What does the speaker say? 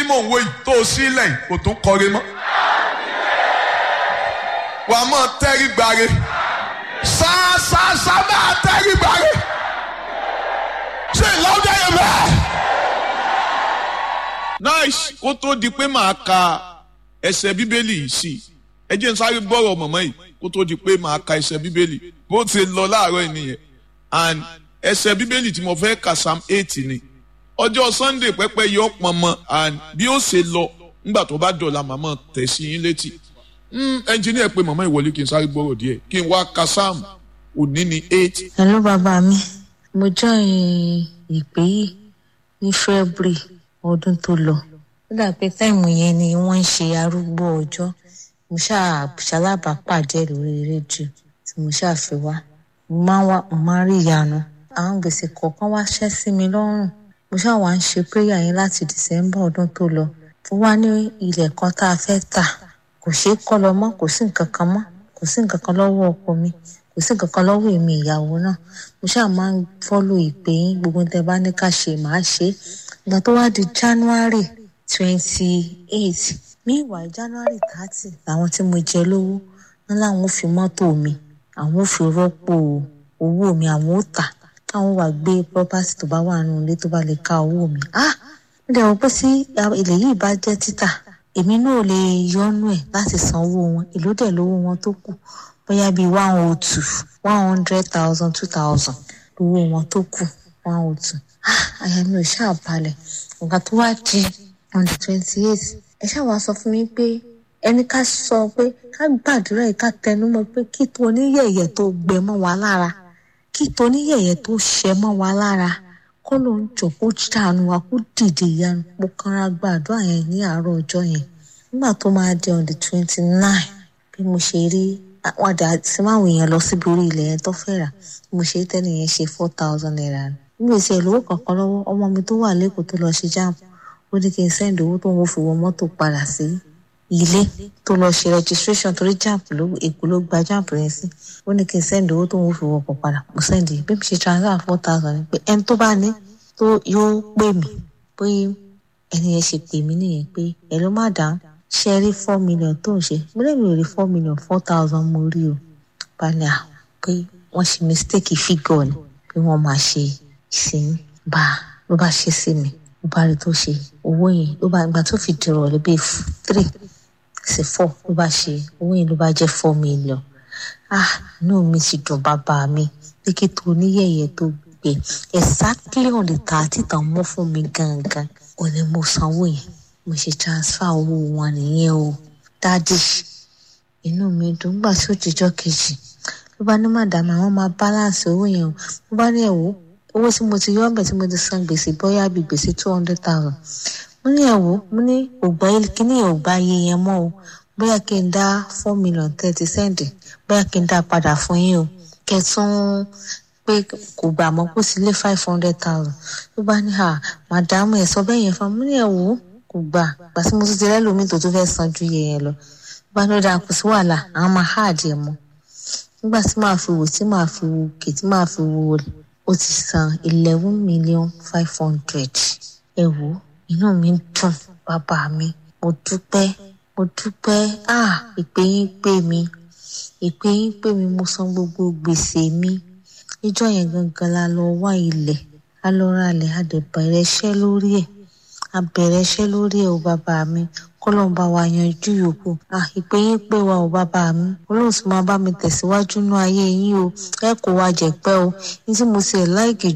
mò ń wo yìí tó o sílẹ̀ kò tún kọre mọ́. wàá mọ̀ tẹ́rí gbàre ṣáṣáṣá máa tẹ́rí gbàre ṣé ìlọ́dẹ yẹn bẹ́ẹ̀. nice kó tó di pé màá ka ẹsẹ̀ bíbélì yìí sí ẹ jẹ́ n sáré bọ́rọ̀ mọ̀mọ́ yìí kó tó di pé màá ka ẹsẹ̀ bíbélì bó ti lọ láàárọ̀ yìí nìyẹn and ẹsẹ̀ bíbélì tí mo fẹ́ kà psalm eight ni ọjọ́ sunday pẹ́pẹ́ yọ pọnmọ and bí ó ṣe lọ nígbà tó bá dọ̀la màmá tẹ̀ sí yín létí ẹnjìníà pé màmá ìwọlé kí n sáré gbọ́rọ̀ díẹ̀ kí n wá ka psalm òní ni eight. hello bàbá mi mo join ìpè yìí ní february ọdún tó lọ ó dà pé táìmù yẹn ni wọ́n ń ṣe arúgbó ọjọ́ mo ṣáà ṣalábàápàdé lórí rédíò tí mo ṣáà fi wá mo máa ń wá mo máa ń rí ìyanu àwọn gbèsè kọ̀ọ̀kan wá ṣẹ́ sí mi lọ́rùn mo ṣáà wá ń ṣe prayer yẹn láti december ọdún tó lọ ó wá ní ilẹ̀ kan tá a fẹ́ tà kò ṣeé kọ́ lọ mọ́ kò sí nǹkan kan mọ́ kò sí nǹkan kan lọ́wọ́ ọkọ mi kò sí nǹkan kan lọ́wọ́ èmi ìyàwó náà mo ṣáà máa ń fọ́lò ìpè yín gbogbo tẹ bá ní ká ṣe màá ṣe é ìgbà tó wá di january twenty eight meanwhile january thirty làwọn tí mo jẹ lówó ní làwọn ò fi mọ́tò mi àwọn ò fi rọ́pò owó mi àwọn ò tà káwọn wà gbé property tó bá wà nínú ilé tó bá lè ká owó mi ah mo dẹ̀ wọ́n pé sí ilẹ̀ yìí bá jẹ́ títà èmi náà lè yọnu ẹ̀ láti san owó wọn èló dẹ̀ lówó wọn tó kù bóyá bíi one oh two one hundred thousand two thousand lówó wọn tó kù one oh two ah àyà mi ò ṣáà balẹ̀ nǹkan tó wá di on the twenty eight ẹ ṣáà wá sọ fún mi pé ẹni ká sọ pé ká gbàdúrà yìí ká tẹnumọ́ pé kí tó oníyẹ̀yẹ̀ tó gbẹ mọ́ wa lára kí tó oníyẹ̀yẹ̀ tó ṣẹ mọ́ wa lára kó ló ń jọ kó ṣàánú wa kó dìde ìyanu mo kanra gbàdúrà yẹn ní àárọ̀ ọjọ́ yẹn nígbà tó máa di on the twenty nine bí mo ṣe rí àwọn àdá tí máwọn èèyàn lọ síbi orí ilẹ̀ yẹn tó fẹ́ rà bí mo ṣe rí tẹ́lẹ̀ yẹn ṣe four thousand naira nígbà tí ẹ̀ lówó kankan lọ́wọ́ ọmọ mi tó wà lẹ́kọ̀ọ́ tó lọ ṣe jáàmù ó ní kí n sẹ́ndì owó tó ń fi wọ mọ́tò padà sí ilé tó lọ ṣe registration torí jáàmù ló èkó ló gba jáàmù yẹn sí ó ní kí n sẹ́ndì owó tó ń fi wọkọ̀ padà mo sẹ́ndì bí mo ṣe transfer four thousand ni pé ẹni tó bá ní tó yóò pè mí pé ẹni yẹn ṣe pè mí nìyẹn pé ẹ ló má dáhùn ṣe rí four million tó ń ṣe mo lè mi ò rí four million four thousand mo rí o balẹ̀ à pé wọ́n ṣe mistake figure ni pé wọ́n máa ṣe ìsìn bá ló bá ṣe sí mi ló bá rí tó ṣe owó yẹn ló bá ìgbà tó fi dìrọ̀ lé bíi three sí four ló bá ṣe owó yẹn ló bá jẹ́ four million ah inú mi sì dùn bàbá mi pé kí tó níyẹ̀yẹ̀ tó gbé exactly on the thirty tàn mọ́ fún mi gangan ò ní mo sanwó yẹn mo ṣe transfer owó wọn nìyẹn o dádì inú mi dùn gbà sí òjijọ́ kejì ló bá ní màdàmú àwọn máa balance owó yẹn o ló bá ní ẹ̀wọ́ owó tí mo ti yọ ọbẹ̀ tí mo ti san gbèsè bóyá bíi gbèsè two hundred thousand mo ní ẹ̀wọ́ mo ní ògbà kíní ẹ̀ ògbà iye yẹn mọ́ o bóyá kí n dá four million thirty cent bóyá kí n dá padà fún yín o kẹtún pé kò gbà mọ́ kó sí lé five hundred thousand ló bá ní à màdàmú ẹ̀ sọ bẹ́ẹ̀ yẹn fún mi mo ní ẹ̀wọ́ kò gbà gbà tí mo tún ti rẹ́lòmíì tó tún fẹ́ san ju iye yẹn lọ bá ní ó dáa kò sí wàhálà àwọn máa háàdì ẹ̀ mọ́ nígbà tí màá fi wò tí màá fi wò òkè tí màá fi wò ó ti san eleven million five hundred ẹ wò inú mi dùn bàbá mi mo dúpẹ́ mo dúpẹ́ ah ìpè yín pè mí ìpè yín pè mí mo san gbogbo gbèsè mi níjọ́ yẹn gangan la lọ wá ilẹ̀ a lọ ra ilẹ̀ a dẹ̀ bẹ̀rẹ̀ iṣẹ́ lórí ẹ̀ a bẹ̀rẹ̀ iṣẹ́ lórí ẹ̀ o bàbá mi kọ́lọ́n bá wa yanjú yòókù à ìpè yín pé wa ò bàbá mi olóhùn sì máa bá mi tẹ̀síwájú nú ayé yín o ẹ kò wá jẹ̀pẹ́ o ní tí mo ṣe láìkì